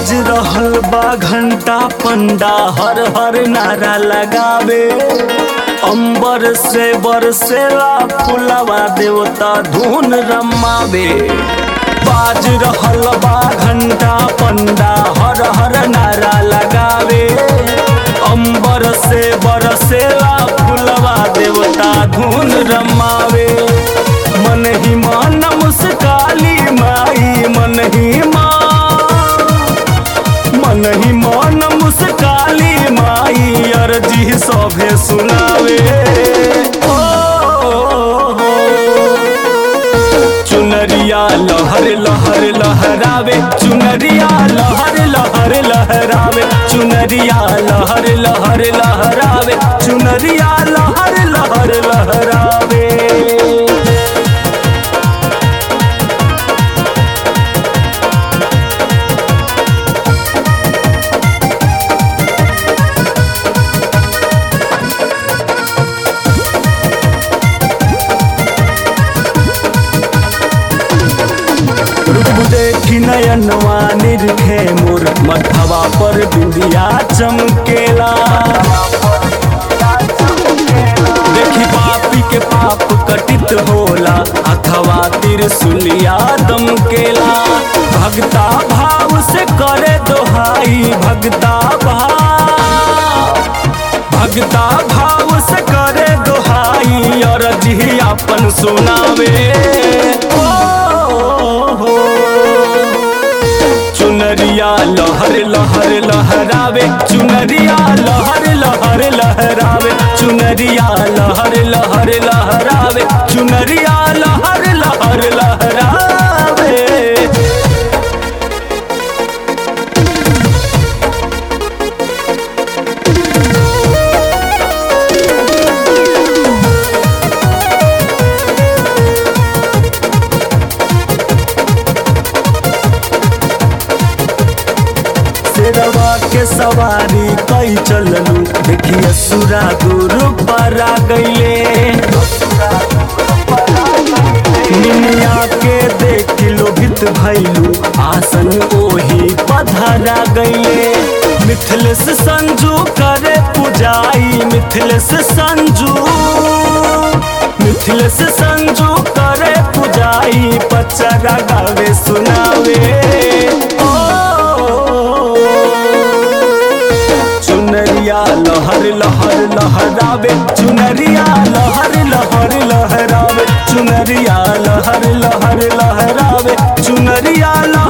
बाज रहल बा घंटा पंडा हर हर नारा लगावे अंबर से बरसेला फुलवा देवता धुन रमावे बाज रहल बा घंटा पंडा हर हर नारा लगावे अंबर से बरसेला फुलवा देवता धुन रमावे मन ही मान मुस्काली माई मन ही मान मन ही मान मुस्काली माई अर्जी सभे सुनावे ओ, चुनरिया लहर लहर लहरावे चुनरिया लहर लहर लहरावे चुनरिया लहर लहर लहरावे चुनरिया लहर लहर लहरावे रूप देखी नयनवा निरखे मोर मथवा पर बिंदिया चमकेला देखी पापी के पाप कटित होला अथवा त्रिशूलिया दमकेला भगता भाव से करे दोहाई भगता भाव भगता भाव से करे दोहाई और जी अपन सुनावे ओ, हो। चुनरिया लहर लहर लहरावे चुनरिया लहर लहर लहरावे चुनरिया लहर लहर लहरावे चुनरिया लहर लहर लहरावे शेरवा के सवारी कई चललू देखिए सुरा गुरु पर आ गईले निमिया के देख लोभित भैलू आसन ओही पधरा गईले मिथिलेश संजू करे पुजाई मिथिलेश संजू मिथिलेश संजू करे पुजाई पचरा गावे सुनावे ओ, चुनरिया लहर लहर लहरावे चुनरिया लहर लहर लहरावे चुनरिया लहर लहर लहरावे चुनरिया लहर